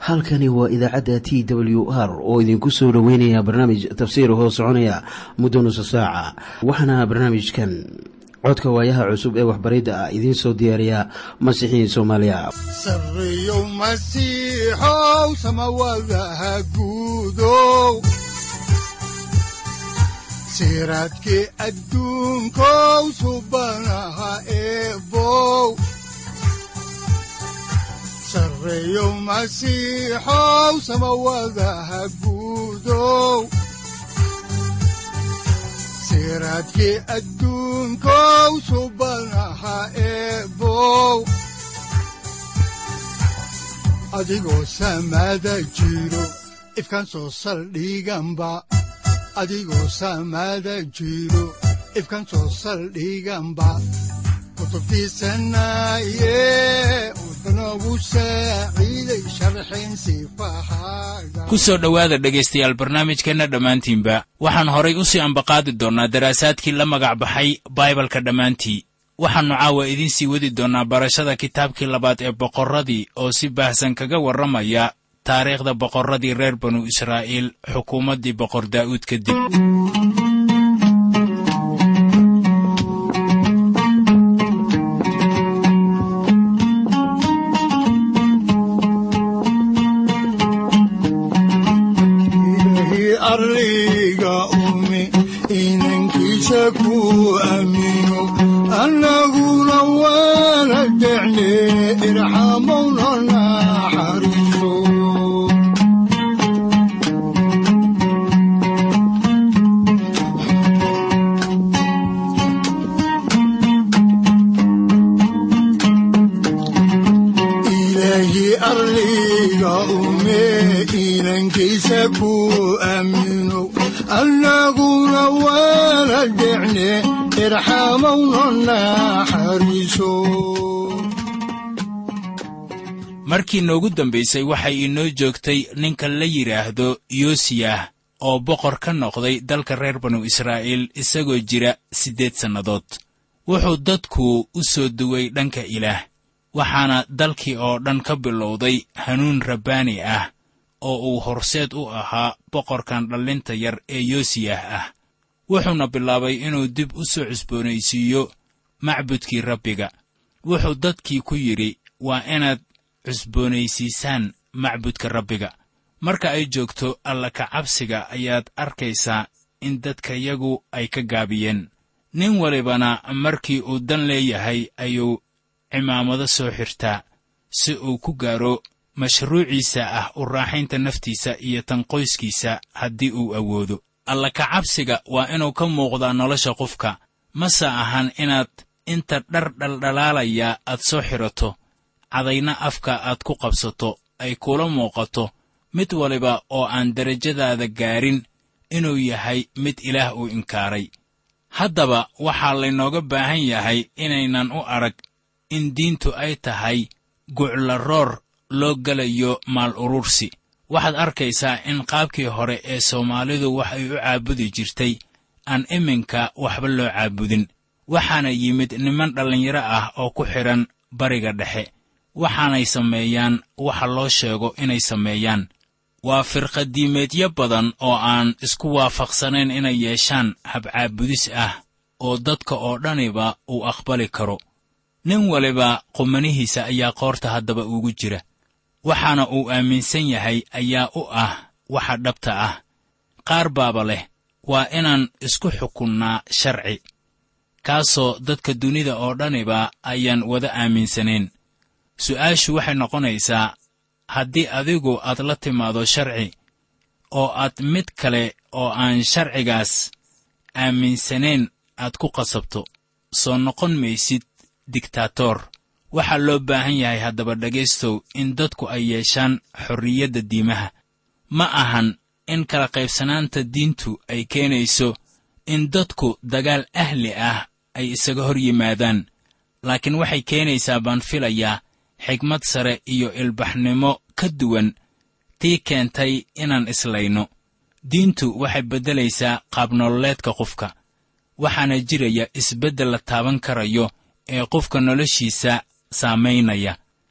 halkani waa idaacadda t w r oo idinku soo dhoweynaya barnaamij tafsiir hoo soconaya muddo nusa saaca waxaana barnaamijkan codka waayaha cusub ee waxbaridda ah idiin soo diyaariya masiixiin soomaaliya sareyow masiixow samawadaha guudow siraadkii adduunkow subanaha eebow sareyow masiixow samawadaha guudow siraadkii adduunkow subanaha eebow adigoo samaada jiro ifkan soo saldhiganba adigoo samaada jiro ifkan soo saldhiganba kutubtiisanaye udanogu saaciiday sharxin sifahaaga ku soo dhowaada dhegaystayaal barnaamijkeenna dhammaantiinba waxaan horay u sii ambaqaadi doonnaa daraasaadkii la magac baxay baibalka dhammaantii waxaannu caawa idiin sii wadi doonnaa barashada kitaabkii labaad ee boqorradii oo si baahsan kaga warramaya taariikhda boqorradii reer banu israa'iil xukuumaddii boqor daa'uud kadib ilaahi arliga umi inankiisa ku aamino annaguna waana decne irxamowna naxariiso ilaahi arliga ume inankiisa ku aamino annaguna waana decne irxamowna naxariiso markii noogu dambaysay waxay inoo joogtay ninka la yidhaahdo yoosiyah oo boqor ka noqday dalka reer banu israa'iil isagoo jira siddeed sannadood wuxuu dadku u soo duway dhanka ilaah waxaana dalkii oo dhan ka bilowday hanuun rabbaani ah oo uu horseed u ahaa boqorkan dhallinta yar ee yoosiyah ah wuxuuna bilaabay inuu dib u soo cusboonaysiiyo macbudkii rabbiga wuxuu dadkii ku yidhi waa inaad cusboonaysiisaan macbudka rabbiga marka ay joogto alla ka cabsiga ayaad arkaysaa in dadkayagu ay ka gaabiyeen nin walibana markii uu dan leeyahay ayuu cimaamado soo xirtaa si uu ku gaaro mashruuciisa ah u raaxaynta naftiisa iyo tan qoyskiisa haddii uu awoodo alla ka cabsiga waa inuu ka muuqdaa nolosha qofka mase ahan inaad inta dhar dhaldhalaalaya aad soo xidhato cadayna afka aad ku qabsato ay kula muuqato mid waliba oo aan derajadaada gaarin inuu yahay mid ilaah uu inkaaray haddaba waxaa laynooga baahan yahay inaynan u arag in diintu ay tahay guclaroor loo gelayo maal urursi waxaad arkaysaa in qaabkii hore ee soomaalidu wax ay u caabudi jirtay aan iminka waxba loo caabudin waxaana yimid niman dhallinyaro ah oo ku xidhan bariga dhexe waxaanay sameeyaan waxa loo sheego inay sameeyaan waa firqadiimeedyo badan oo aan isku waafaqsanayn inay yeeshaan habcaabudis ah oo dadka oo dhaniba uu aqbali karo nin waliba qumanihiisa ayaa qoorta haddaba ugu jira waxaana uu aaminsan yahay ayaa u ah waxa dhabta ah qaar baaba leh waa inaan isku xukunnaa sharci kaasoo dadka dunida oo dhaniba ayaan wada aaminsanayn su'aashu waxay noqonaysaa haddii adigu aad la timaado sharci oo aad mid kale oo aan sharcigaas aaminsanayn aad ku qasabto soo noqon maysid digtaator waxaa loo baahan yahay haddaba dhegaystow in dadku ay yeeshaan xorriyadda diimaha ma ahan in kala qaybsanaanta diintu ay keenayso in dadku dagaal ahli ah ay isaga hor yimaadaan laakiin waxay keenaysaa baan filayaa xigmad sare iyo ilbaxnimo ka duwan tii keentay inaan islayno diintu waxay beddelaysaa qaabnololeedka qofka waxaana jiraya isbeddel la taaban karayo ee qofka noloshiisa saamaynaya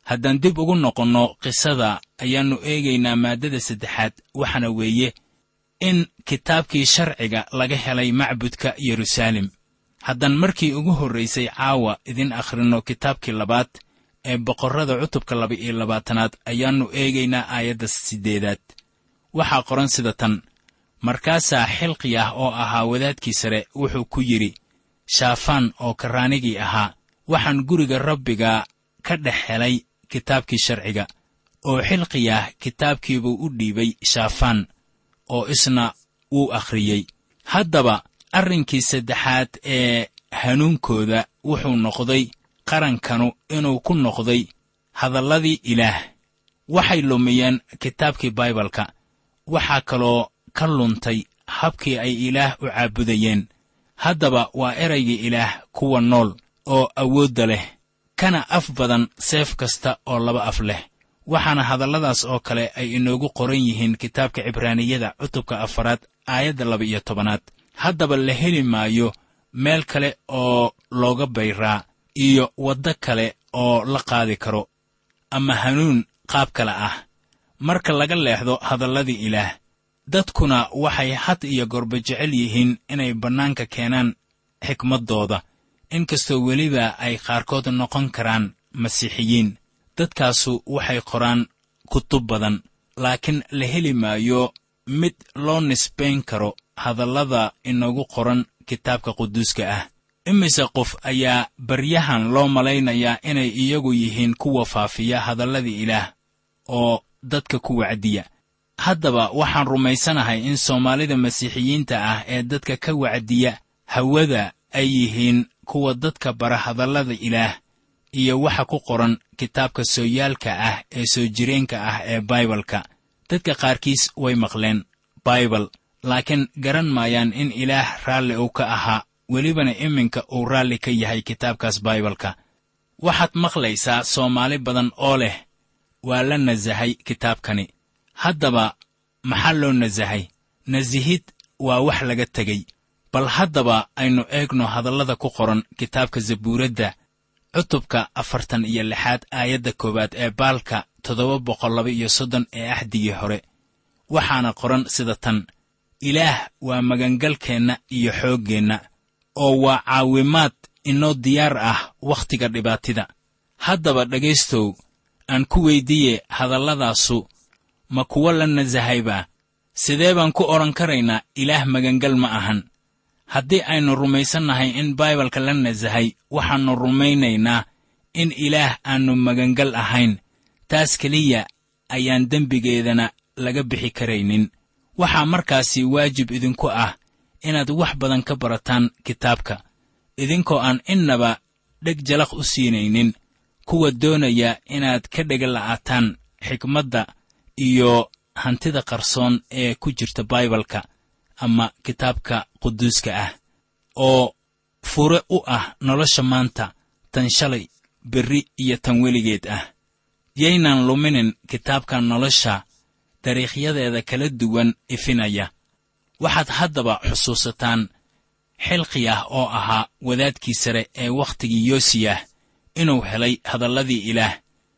haddaan dib ugu noqonno qisada ayaannu eegaynaa maaddada saddexaad waxaana weeye in kitaabkii sharciga laga helay macbudka yeruusaalem haddaan markii ugu horraysay caawa idin akhrinno kitaabkii labaad ee boqorrada cutubka laba-iyo labaatanaad ayaannu eegaynaa aayadda siddeedaad waxaa qoran sida tan markaasaa xilqiyah oo ahaa wadaadkii sare wuxuu ku yidhi shaafaan oo karraanigii ahaa waxaan guriga rabbiga ka dhex helay kitaabkii sharciga oo xilqiyah kitaabkiibuu u dhiibay shaafaan oo isna wuu akhriyey haddaba arrinkii saddexaad ee hanuunkooda wuxuu noqday qarankanu inuu ku noqday hadalladii ilaah waxay lumiyeen kitaabkii baibalka waxaa kaloo ka luntay habkii ay ilaah u caabudayeen haddaba waa eraygii ilaah kuwa nool oo awoodda leh kana af badan seef kasta oo laba af leh waxaana hadalladaas oo kale ay inoogu qoran yihiin kitaabka cibraaniyada cutubka afaraad aayadda laba-iyo tobanaad haddaba la heli maayo meel kale oo looga bayraa iyo waddo kale oo la qaadi karo ama hanuun qaab kale ah marka laga leexdo hadalladii ilaah dadkuna waxay had iyo gorba jecel yihiin inay bannaanka keenaan xikmaddooda inkastoo weliba ay qaarkood noqon karaan masiixiyiin dadkaasu waxay qoraan kutub badan laakiin la heli maayo mid loo nisbayn karo hadallada inoogu qoran kitaabka quduuska ah imise qof ayaa baryahan loo malaynayaa inay iyagu yihiin kuwa faafiya hadalladii ilaah oo dadka ku wacdiya haddaba waxaan rumaysanahay in soomaalida masiixiyiinta ah ee dadka ka wacdiya hawada ay yihiin kuwa dadka bara hadallada ilaah iyo waxa ku qoran kitaabka sooyaalka ah ee soo jireenka ah ee baibalka dadka qaarkiis way maqleen baibal laakiin garan maayaan in ilaah raalli uu ka ahaa welibana iminka uu raalli ka yahay kitaabkaas baibalka waxaad maqlaysaa soomaali badan oo leh waa la nasahay kitaabkani haddaba maxaa loo nasahay nasihid waa wax laga tegey bal haddaba aynu eegno hadallada ku qoran kitaabka zabuuradda cutubka afartan iyo lixaad aayadda koowaad ee baalka toddoba boqol laba iyo soddon ee axdigii hore waxaana qoran sida tan ilaah waa magangalkeenna iyo xooggeenna oo waa caawimaad inoo diyaar ah wakhtiga dhibaatida haddaba dhegaystow aan ku weyddiiye hadalladaasu ma kuwo la nasahaybaa sidee baan ku odhan karaynaa ilaah magangal ma ahan haddii aynu rumaysannahay in baibalka la nasahay waxaannu rumaynaynaa in ilaah aannu magangal ahayn taas keliya ayaan dembigeedana laga bixi karaynin waxaa markaasi waajib idinku ah inaad wax badan ka barataan kitaabka idinkoo aan innaba dheg jalaq u siinaynin kuwa doonaya inaad ka dhega la'aataan xikmadda iyo hantida qarsoon ee ku jirta baibalka ama kitaabka quduuska ah oo fure u ah nolosha maanta tan shalay berri iyo tan weligeed ah yaynan luminin kitaabka nolosha dariikhyadeeda kala duwan ifinaya waxaad haddaba xusuusataan xilqiyah oo ahaa wadaadkii sare ee wakhtigii yoosiyah inuu helay hadalladii ilaah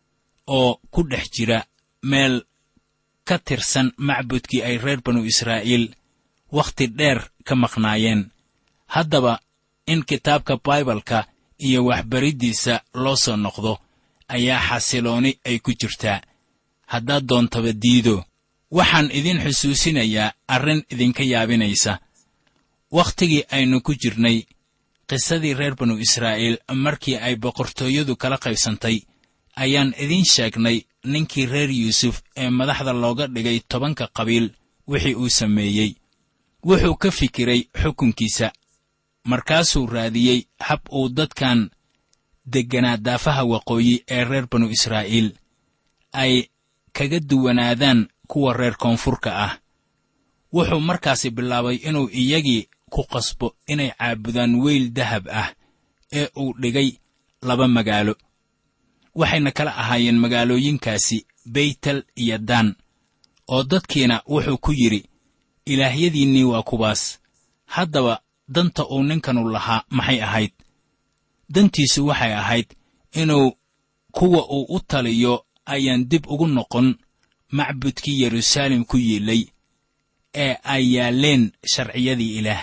oo ku dhex jira meel ka tirsan macbudkii ay reer banu israa'iil wakhti dheer ka maqnaayeen haddaba in kitaabka baibalka iyo waxbariddiisa loo soo noqdo ayaa xasilooni ay ku jirtaa haddaad doontaba diido waxaan idin xusuusinayaa arrin idinka yaabinaysa wakhtigii aynu ku jirnay qisadii reer banu israa'iil markii ay boqortooyadu kala qaybsantay ayaan idiin sheegnay ninkii reer yuusuf ee madaxda looga dhigay tobanka qabiil wixii uu sameeyey wuxuu ka fikiray xukunkiisa markaasuu raadiyey hab uu dadkan degganaa daafaha waqooyi ee reer banu israa'iil ay kaga duwanaadaan kuwa reer koonfurka ah wuxuu markaasi bilaabay inuu iyagii ku qasbo inay caabudaan weyl dahab ah ee uu dhigay laba magaalo waxayna kala ahaayeen magaalooyinkaasi beytel iyo daan oo dadkiina wuxuu ku yidhi ilaahyadiinnii waa kuwaas haddaba danta uu ninkanu lahaa maxay ahayd dantiisu waxay ahayd inuu kuwa uu u taliyo ayaan dib ugu noqon macbudkii yeruusaalem ku yiilay ee ay yaalleen sharciyadii ilaah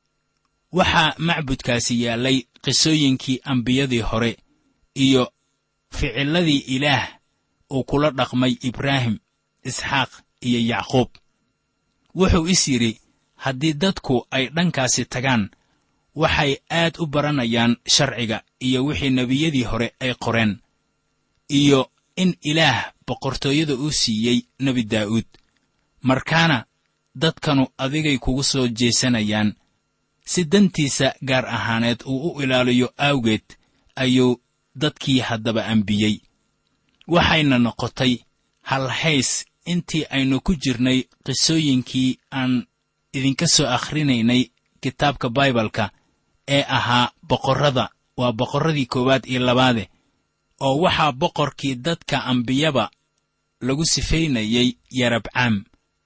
waxaa macbudkaasi yaallay qisooyinkii ambiyadii hore iyo ficilladii ilaah uu kula dhaqmay ibraahim isxaaq iyo yacquub wuxuu is yidhi haddii dadku ay dhankaasi tagaan waxay aad u baranayaan sharciga iyo wixii nebiyadii hore ay qoreen iyo in ilaah boqortooyada uu siiyey nebi daa'uud markaana dadkanu adigay kugu soo jeesanayaan si dantiisa gaar ahaaneed uu u ilaaliyo awgeed ayuu dadkii haddaba ambiyey waxayna noqotay halhays intii aynu ku jirnay qisooyinkii aan idinka soo akhrinaynay kitaabka baibalka ee ahaa boqorrada waa boqorradii koowaad iyo labaade oo waxaa boqorkii dadka ambiyaba lagu sifaynayay yarabcaam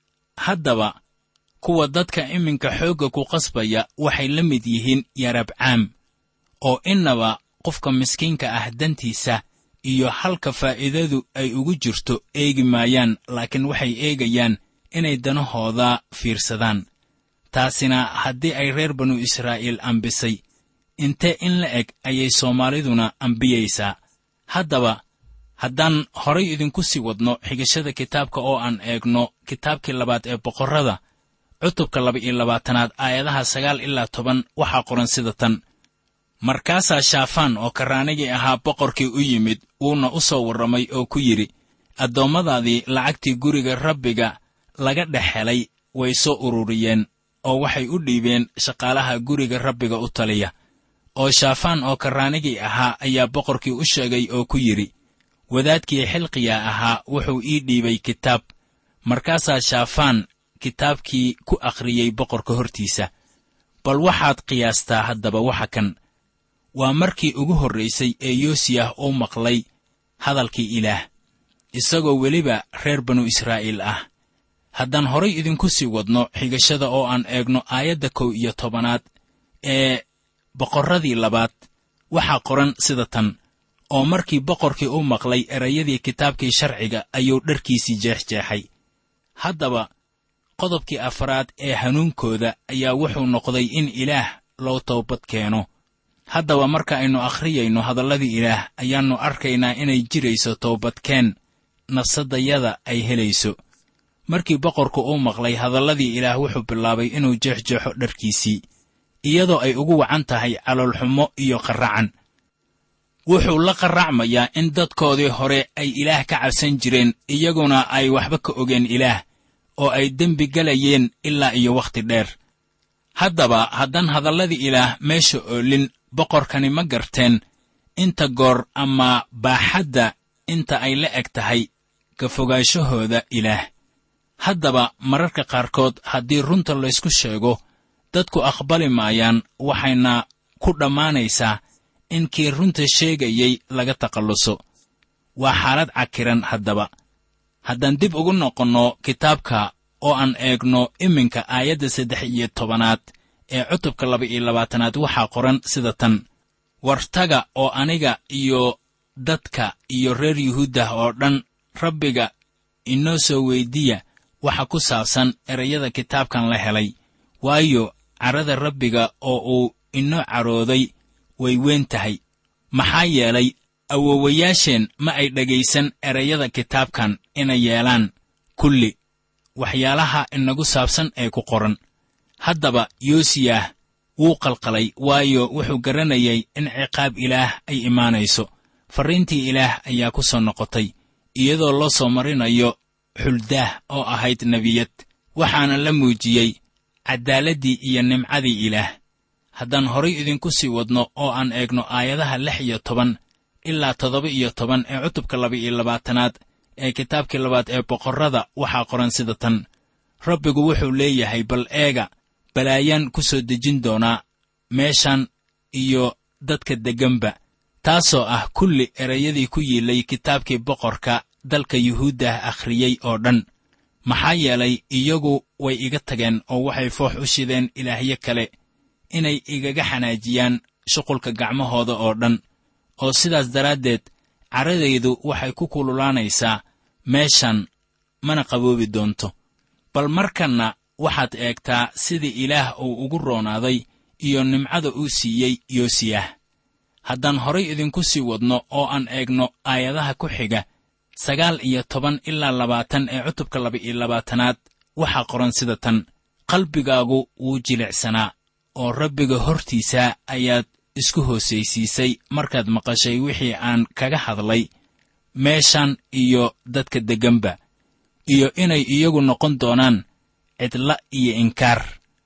haddaba kuwa dadka iminka xoogga ku qasbaya waxay la mid yihiin yarabcaam oo innaba qofka miskiinka ah dantiisa iyo halka faa'iidadu ay ugu jirto eegi maayaan laakiin waxay eegayaan inay danahooda fiirsadaan taasina haddii ay reer banu israa'iil ambisay intee in la eg ayay soomaaliduna ambiyaysaa haddaba haddaan horay idinku sii wadno xigashada kitaabka oo aan eegno kitaabkii labaad ee boqorrada cutubka laba-iyo labaatanaad aayadaha sagaal ilaa toban waxaa qoran sida tan markaasaa shaafaan oo karraanigii ahaa boqorkii u yimid wuuna u soo warramay oo ku yidhi addoommadaadii lacagtii guriga rabbiga laga dhex helay way soo ururiyeen oo waxay u dhiibeen shaqaalaha guriga rabbiga u taliya oo shaafaan oo karraanigii ahaa ayaa boqorkii u sheegay oo ku yidhi wadaadkii xilqiya ahaa wuxuu ii dhiibay kitaab markaasaa shaafaan kitaabkii ku akhriyey boqorka hortiisa bal waxaad qiyaastaa haddaba waxa kan waa markii ugu horraysay ee yoosiyah uu maqlay hadalkii ilaah isagoo weliba reer banu israa'iil ah haddaan horay idinku sii wadno xigashada oo aan eegno aayadda kow iyo tobanaad ee boqorradii labaad waxaa qoran sida tan oo markii boqorkii u maqlay erayadii kitaabkii sharciga ayuu dharkiisii jeexjeexay haddaba qodobkii afraad ee hanuunkooda ayaa wuxuu noqday in ilaah loo toobad keeno haddaba marka aynu akhriyayno hadalladii ilaah ayaannu arkaynaa inay jirayso toobadkeen nafsaddayada ay helayso markii boqorku uu maqlay hadalladii ilaah wuxuu bilaabay inuu jeexjeexo dharkiisii iyadoo ay ugu wacan tahay caloolxumo iyo qarracan wuxuu la qarracmayaa in dadkoodii hore ay ilaah ka cabsan jireen iyaguna ay waxba ka ogeen ilaah oo ay dembi galayeen ilaa iyo wakhti dheer haddaba haddaan hadalladii ilaah meesha oolin boqorkani ma garteen inta goor ama baaxadda inta ay la eg tahay ka fogaanshahooda ilaah haddaba mararka qaarkood haddii runta laysku sheego dadku aqbali maayaan waxayna ku dhammaanaysaa in kii runta sheegayey laga takhalluso waa xaalad cakiran haddaba haddaan dib ugu noqonno kitaabka oo aan eegno iminka aayadda saddex iyo tobanaad ee cutubka laba iyo labaatanaad waxaa qoran sida tan wartaga oo aniga iyo dadka iyo reer yuhuuddah oo dhan rabbiga inoo soo weyddiya waxa ku saabsan erayada kitaabkan la helay waayo carrada rabbiga oo uu inoo carooday way weyn tahay maxaa yeelay awowayaasheen ma ay dhegaysan erayada kitaabkan inay yeelaan kulli waxyaalaha inagu saabsan ee ku qoran haddaba yoosiyah wuu qalqalay waayo wuxuu garanayay in ciqaab ilaah ay imaanayso farriintii ilaah ayaa ku soo noqotay iyadoo loo soo marinayo xuldaah oo ahayd nebiyad waxaana la muujiyey caddaaladdii iyo nimcadii ilaah haddaan horay idinku sii wadno oo aan eegno aayadaha lix iyo toban ilaa toddoba iyo toban ee cutubka laba iyo labaatanaad ee kitaabkii labaad ee boqorrada waxaa qoran sida tan rabbigu wuxuu leeyahay bal eega balaayaan ku soo dejin doonaa meeshan iyo dadka degganba taasoo ah kulli erayadii ku yiilay kitaabkii boqorka dalka yuhuuddah akhriyey oo dhan maxaa yeelay iyagu way iga tageen oo waxay foox u shideen ilaahyo kale inay igaga xanaajiyaan shuqulka gacmahooda oo dhan oo sidaas daraaddeed caradaydu waxay ku kululaanaysaa meeshan mana qaboobi doonto bal markanna waxaad eegtaa sida ilaah uu ugu roonaaday iyo nimcada uu siiyey yoosiyah haddaan horay idinku sii wadno oo aan eegno aayadaha ku xiga sagaal iyo toban ilaa labaatan ee cutubka laba-iyo labaatanaad waxaa qoran sida tan qalbigaagu wuu jilicsanaa oo rabbiga hortiisa ayaad isku hoosaysiisay markaad maqashay wixii aan kaga hadlay meeshan iyo dadka degganba iyo inay iyagu noqon doonaan cidla iyo inkaar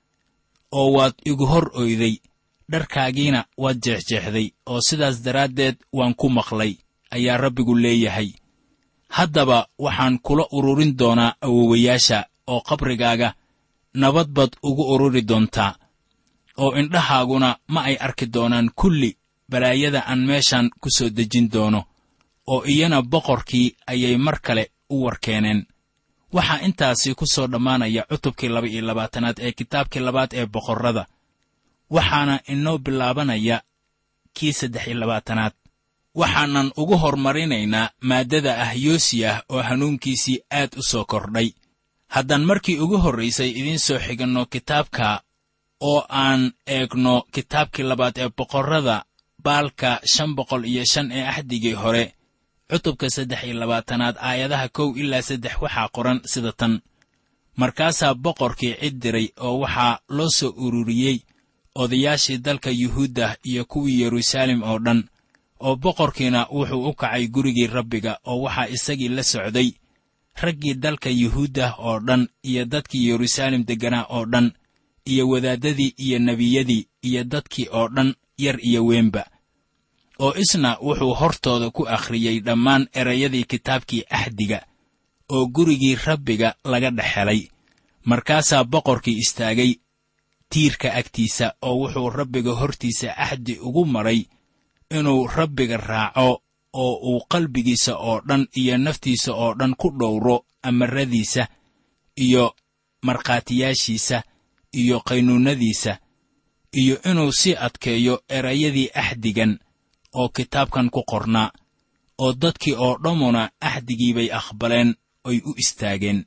oo waad igu hor oyday dharkaagiina waad jeexjeexday oo sidaas daraaddeed waan ku maqlay ayaa rabbigu leeyahay haddaba waxaan kula ururin doonaa awowayaasha oo qabrigaaga nabad baad ugu ururi doontaa oo indhahaaguna ma ay arki doonaan kulli balaayada aan meeshan ku soo dejin doono oo iyana boqorkii ayay mar kale u warkeeneen waxaa intaasi ku soo dhammaanaya cutubkii laba iyo labaatanaad ee kitaabkii labaad ee boqorrada waxaana inoo bilaabanaya kii saddex iyo labaatanaad waxaanan ugu hormarinaynaa maaddada ah yoosiyah oo hanuunkiisii aad u soo kordhay haddaan markii ugu horraysay idiin soo xiganno kitaabka oo aan eegno kitaabkii labaad ee boqorrada baalka shan boqol iyo shan ee axdigii hore cutubka saddex iyo labaatanaad aayadaha kow ilaa saddex waxaa qoran sida tan markaasaa boqorkii cid diray oo waxaa loo soo ururiyey odayaashii dalka yuhuudda iyo kuwii yeruusaalem oo dhan oo boqorkiina wuxuu u kacay gurigii rabbiga oo waxaa isagii la socday raggii dalka yuhuudda oo dhan iyo dadkii yeruusaalem degganaa oo dhan iyo wadaaddadii iyo nebiyadii iyo dadkii oo dhan yar iyo weynba oo isna wuxuu hortooda ku akhriyey dhammaan erayadii kitaabkii axdiga oo gurigii rabbiga laga dhex helay markaasaa boqorkii istaagay tiirka agtiisa oo wuxuu rabbiga hortiisa axdi ugu maray inuu rabbiga raaco oo uu qalbigiisa oo dhan iyo naftiisa oo dhan ku dhowro amaradiisa iyo markhaatiyaashiisa iyo qaynuunnadiisa iyo inuu sii adkeeyo erayadii axdigan oo kitaabkan ku qornaa oo dadkii oo dhammuna axdigiibay aqbaleen oy u istaageen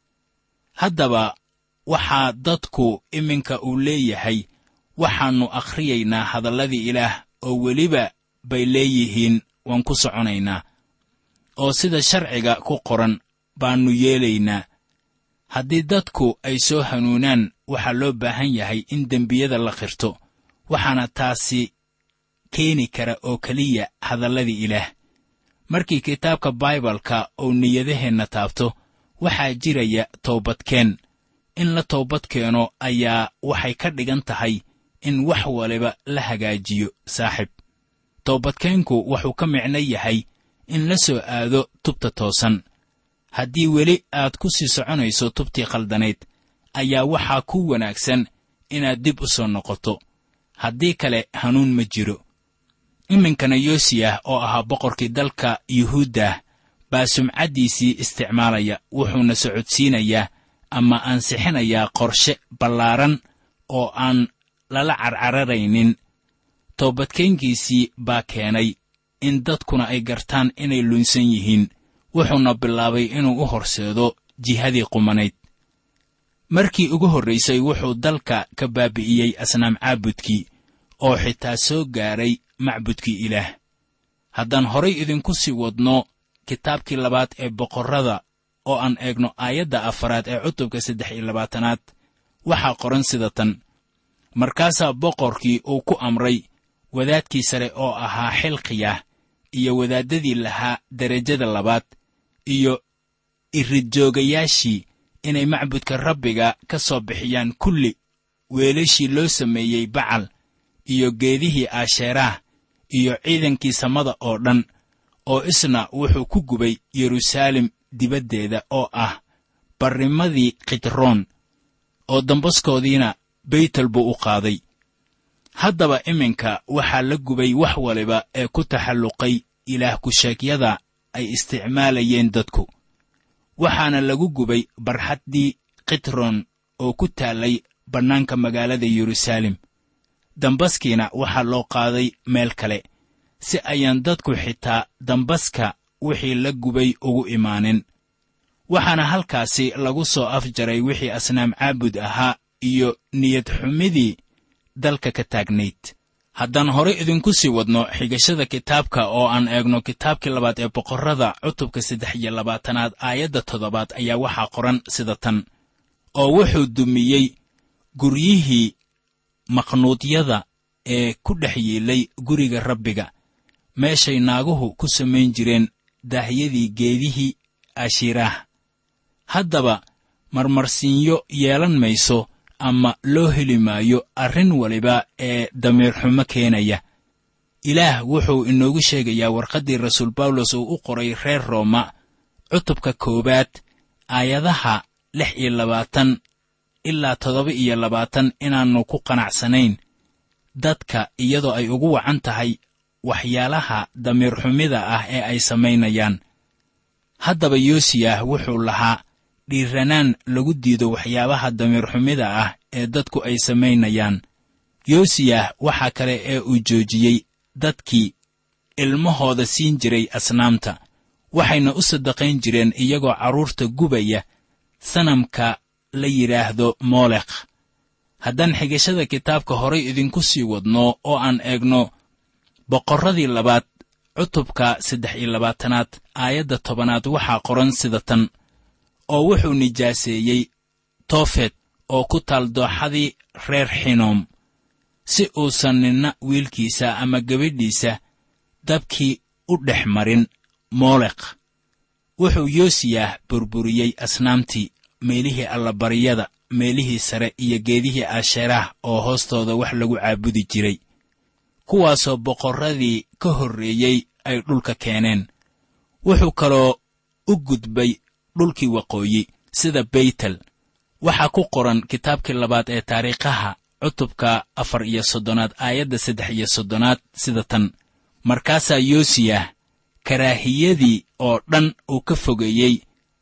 haddaba waxaa dadku iminka uu leeyahay waxaannu akhriyaynaa hadalladii ilaah oo weliba bay leeyihiin waan ku soconaynaa oo sida sharciga ku qoran baannu yeelaynaa haddii dadku ay soo hanuunaan waxaa loo baahan yahay in dembiyada la qirto waxaana taasi keeni kara oo keliya hadalladii ilaah markii kitaabka baibalka uu niyadaheenna taabto waxaa jiraya toobadkeen in la toobad keeno ayaa waxay ka dhigan tahay in wax waliba la hagaajiyo saaxib toobadkeenku wuxuu ka micno yahay in la soo aado tubta toosan haddii weli aad ku sii soconayso tubtii khaldanayd ayaa waxaa ku wanaagsan inaad dib u soo noqoto haddii kale hanuun ma jiro iminkana yoosiyah oo ahaa boqorkii dalka yuhuuddah baa sumcaddiisii isticmaalaya wuxuuna socodsiinayaa ama ansixinayaa qorshe ballaaran oo aan lala carcararaynin toobadkeynkiisii baa keenay in dadkuna ay gartaan inay lunsan yihiin wuxuuna bilaabay inuu u horseedo jihadii qumanayd markii ugu horraysay wuxuu dalka ka baabi'iyey asnaam caabudkii oo xitaa soo gaaray macbudkii ilaah haddaan horay idinku sii wadno kitaabkii labaad ee boqorrada oo aan eegno aayadda afaraad ee cutubka saddex iyo labaatanaad waxaa qoran sida tan markaasaa boqorkii uu ku amray wadaadkii sare oo ahaa xilqiyah iyo wadaaddadii lahaa derajada labaad iyo iridjoogayaashii inay macbudka rabbiga ka soo bixiyaan kulli weelashii loo sameeyey bacal iyo geedihii aasheeraah iyo ciidankii samada oo dhan oo isna wuxuu ku gubay yeruusaalem dibaddeeda oo ah barrimadii khidroon oo dambaskoodiina beytel buu u qaaday haddaba iminka waxaa la gubay wax waliba ee ku taxalluqay ilaah ku-sheegyada ay isticmaalayeen dadku waxaana lagu gubay barxaddii khidroon oo ku taallay bannaanka magaalada yeruusaalem dambaskiina waxaa loo qaaday meel kale si ayaan dadku xitaa dambaska wixii la gubay ugu imaanin waxaana halkaasi lagu soo afjaray wixii asnaam caabud ahaa iyo niyad xumidii dalka ka taagnayd haddaan horay idinku sii wadno xigashada kitaabka oo aan eegno kitaabkii labaad ee boqorrada cutubka saddex iyo labaatanaad aayadda toddobaad ayaa waxaa qoran sida tan oo wuxuu dumiyey guryihii maqnuudyada ee ku dhex yiilay guriga rabbiga meeshay naaguhu ku samayn jireen daahyadii geedihii ashiiraah haddaba marmarsiinyo yeelan mayso ama loo heli maayo arrin waliba ee damiirxumo keenaya ilaah wuxuu inoogu sheegayaa warqaddii rasuul bawlos uu u qoray reer rooma cutubka koowaad aayadaha lix iyo labaatan ilaa toddoba iyo labaatan inaannu ku qanacsanayn dadka iyadoo ay ugu wacan tahay waxyaalaha damiirxumida ah ee ay samaynayaan haddaba yoosiyah wuxuu lahaa dhiiranaan lagu diido waxyaabaha damiirxumida ah ee dadku ay samaynayaan yoosiyah waxaa kale ee uu joojiyey dadkii ilmahooda siin jiray asnaamta waxayna u sadaqayn jireen iyagoo carruurta gubaya sanamka la yidhaahdo moolekh haddaan xigashada kitaabka horay idinku sii wadno oo aan eegno boqorradii labaad cutubka saddex iyo labaatanaad aayadda tobanaad waxaa qoran sida tan oo wuxuu nijaaseeyey toofet oo ku taal dooxadii reer xinoom si uusan ninna wiilkiisa ama gabadhiisa dabkii u dhex marin moolekh wuxuu yoosiyah burburiyey asnaamtii meelihii allabaryada meelihii sare iyo geedihii asheeraah oo hoostooda wax lagu caabudi jiray kuwaasoo boqorradii ka horreeyey ay dhulka keeneen wuxuu kaloo u gudbay dhulkii waqooyi sida beytel waxaa ku qoran kitaabkii labaad ee taariikhaha cutubka afar iyo soddonaad aayadda saddex iyo soddonaad sida tan markaasaa yoosiyah karaahiyadii oo dhan uu ka fogeeyey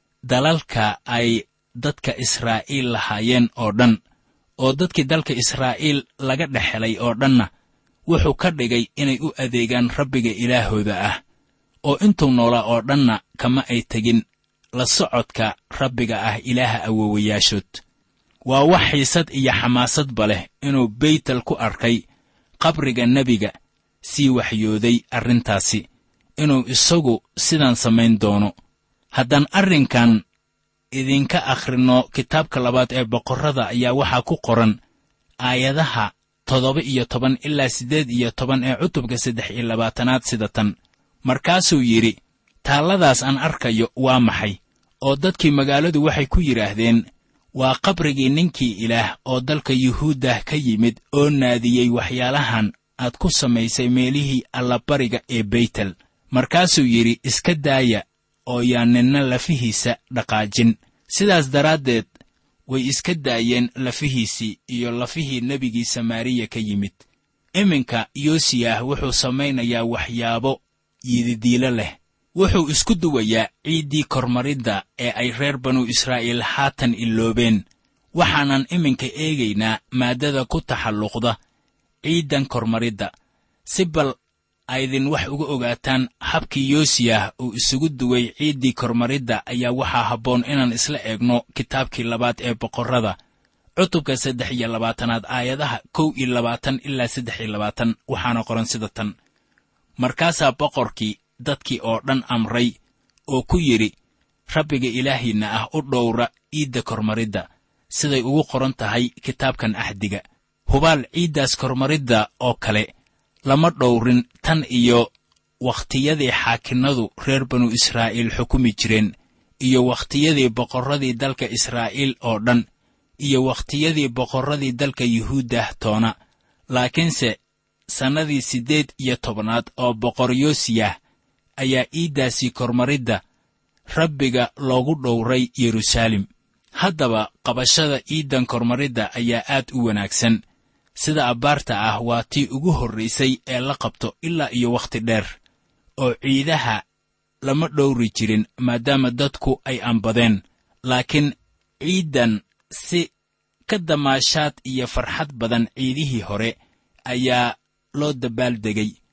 dalalka ay dadka israa'iil lahaayeen oo dhan oo dadkii dalka israa'iil laga dhex helay oo dhanna wuxuu ka dhigay inay u adeegaan rabbiga ilaahooda ah oo intuu noolaa oo dhanna kama ay tegin la socodka rabbiga ah ilaaha awowayaashood waa wax xiisad iyo xamaasadba leh inuu beytel ku arkay qabriga nebiga sii waxyooday arrintaasi inuu isagu sidaan samayn doono haddaan arrinkan idinka akhrinno kitaabka labaad ee boqorrada ayaa waxaa ku qoran aayadaha toddoba iyo toban ilaa siddeed iyo toban ee cutubka saddex iyo labaatanaad sida tan markaasuu yidhi taalladaas aan arkayo waa maxay oo dadkii magaaladu waxay ku yidhaahdeen waa qabrigii ninkii ilaah oo dalka yuhuuddah ka yimid oo naadiyey waxyaalahan aad ku samaysay meelihii allabariga ee beytel markaasuu yidhi iska daaya oo yaan ninna lafihiisa dhaqaajin sidaas daraaddeed way iska daayeen lafihiisii iyo lafihii nebigii samaariya ka yimid iminka yoosiyah wuxuu samaynayaa waxyaabo yididiilo leh wuxuu isku duwayaa ciiddii kormaridda ee ay reer banu israa'iil haatan iloobeen waxaanan iminka eegaynaa maaddada ku taxalluqda ciiddan kormaridda si bal aydin wax uga ogaataan habkii yoosiyah uu isugu duway ciiddii kormaridda ayaa waxaa habboon inaan isla eegno kitaabkii labaad ee boqorrada cutubka saddex iyo labaatanaad aayadaha kow iyo labaatan ilaa saddex iyo labaatan waxaana qoran sida tan markaasaa boqorkii dadkii oo dhan amray oo ku yidhi rabbiga ilaahiinna ah u dhowra ciidda kormaridda siday ugu qoran tahay kitaabkan axdiga hubaal ciiddaas kormaridda oo kale lama dhowrin tan iyo wakhtiyadii xaakinnadu reer banu israa'iil xukumi jireen iyo wakhtiyadii boqorradii dalka israa'iil oo dhan iyo wakhtiyadii boqorradii dalka yuhuuddah toona laakiinse sannadii siddeed iyo tobnaad oo boqor yoosiyah ayaa iiddaasii kormaridda rabbiga loogu dhowray yeruusaalem haddaba qabashada iiddan kormaridda ayaa aad u wanaagsan sida abbaarta ah waa tii ugu horraysay ee la qabto ilaa iyo wakhti dheer oo ciidaha lama dhowri jirin maadaama dadku ay ambadeen laakiin ciiddan si ka damaashaad iyo farxad badan ciidihii hore ayaa loo dabbaaldegay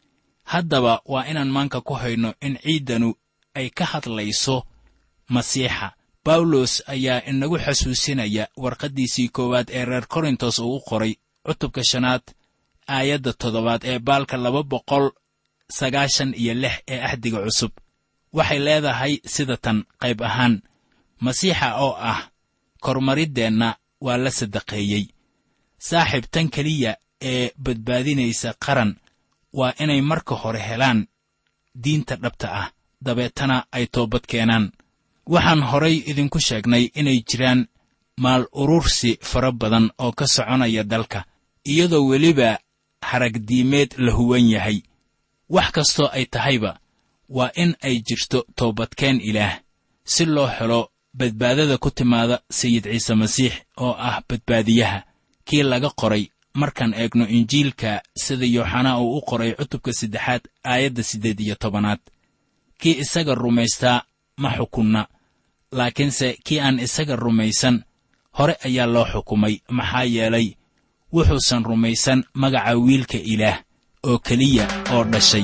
haddaba waa inaan maanka ku hayno in ciiddanu ay ka hadlayso masiixa bawlos ayaa inagu xasuusinaya warqaddiisii koowaad ee reer korintos uu u qoray cutubka shanaad aayadda toddobaad ee baalka laba boqol sagaashan iyo lix ee axdiga cusub waxay leedahay sida tan qayb ahaan masiixa oo ah kormariddeenna waa la sadaqeeyey saaxiib tan keliya ee badbaadinaysa qaran waa inay marka hore helaan diinta dhabta ah dabeetana ay toobad keenaan waxaan horay idinku sheegnay inay jiraan maal urursi fara badan oo ka soconaya dalka iyadoo weliba haragdiimeed la huwan yahay wax kastoo ay tahayba waa in ay jirto toobadkeen ilaah si loo helo badbaadada ku timaada sayid ciise masiix oo ah badbaadiyaha kii laga qoray markaan eegno injiilka sida yooxanaa uu u qoray cutubka saddexaad aayadda siddeed iyo tobanaad kii isaga rumaystaa ma xukunna laakiinse kii aan isaga rumaysan hore ayaa loo xukumay maxaa yeelay wuxuusan rumaysan magaca wiilka ilaah oo keliya oo dhashay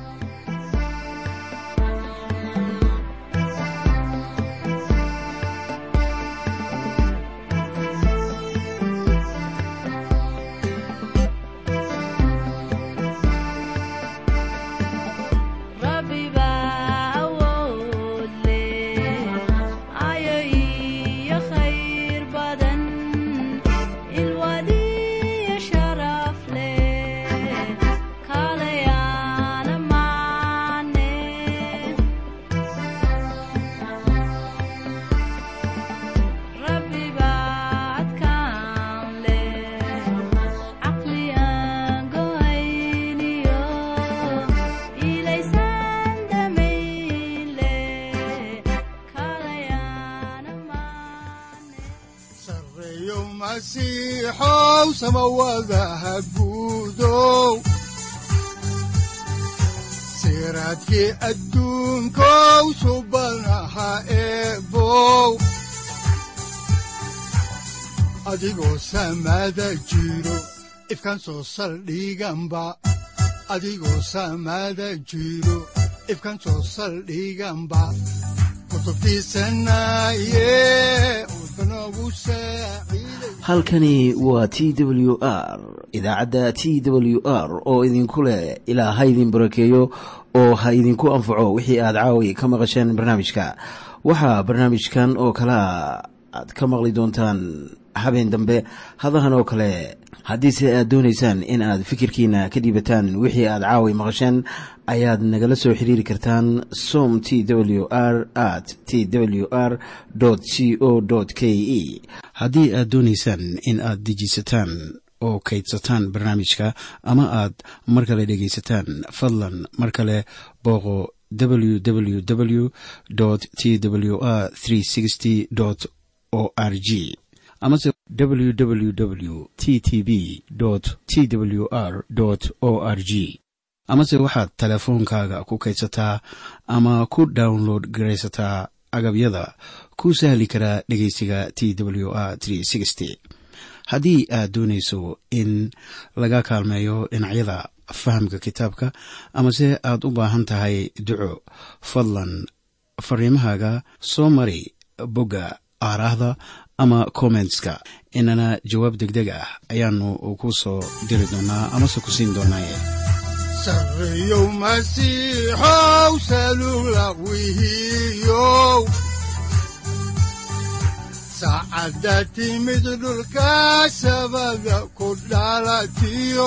siraadkii adduunkow subanaha eebow adigoo samaada jiro ifkaan soo saldhiganba adigoo samaada jiro ifkaan soo saldhiganba halkani waa t w r idaacadda t w r oo idinku leh ilaa ha idin barakeeyo oo ha idinku anfaco wixii aad caawi ka maqasheen barnaamijka waxaa barnaamijkan oo kalaa aad ka maqli doontaan habeen dambe hadahan oo kale haddiise aad doonaysaan in aad fikirkiina ka dhiibataan wixii aad caawi maqasheen ayaad nagala soo xiriiri kartaan som t w r at t w r c o k e haddii aad doonaysaan in aad dejiisataan oo kaydsataan barnaamijka ama aad mar kale dhegaysataan fadlan mar kale booqo www t w r o r g amase www t t b t w r o r g amase waxaad teleefoonkaaga ku kaydsataa ama ku download garaysataa agabyada ku sahli karaa dhegeysiga t w r haddii aad doonayso in laga kaalmeeyo dhinacyada fahamka kitaabka amase aad u baahan tahay duco fadlan fariimahaaga soo mari bogga aaraahda ama kommentska inana jawaab degdeg ah ayaanu ku soo diri doonaa amase ku siin doonaaye sareyow masiixow salula wihiyow saacadda timid dhulka sabada ku dhalatiyo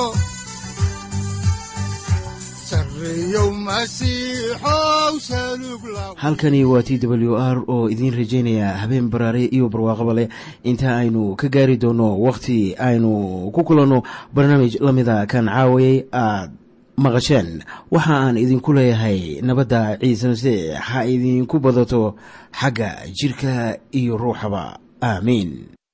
halkani waa t w r oo idiin rajaynaya habeen baraare iyo barwaaqaba leh inta aynu ka gaari doono wakhti aynu ku kulanno barnaamij la mida kan caawayay aad maqasheen waxa aan idinku leeyahay nabadda ciise masiix ha idinku badato xagga jidhka iyo ruuxaba aamiin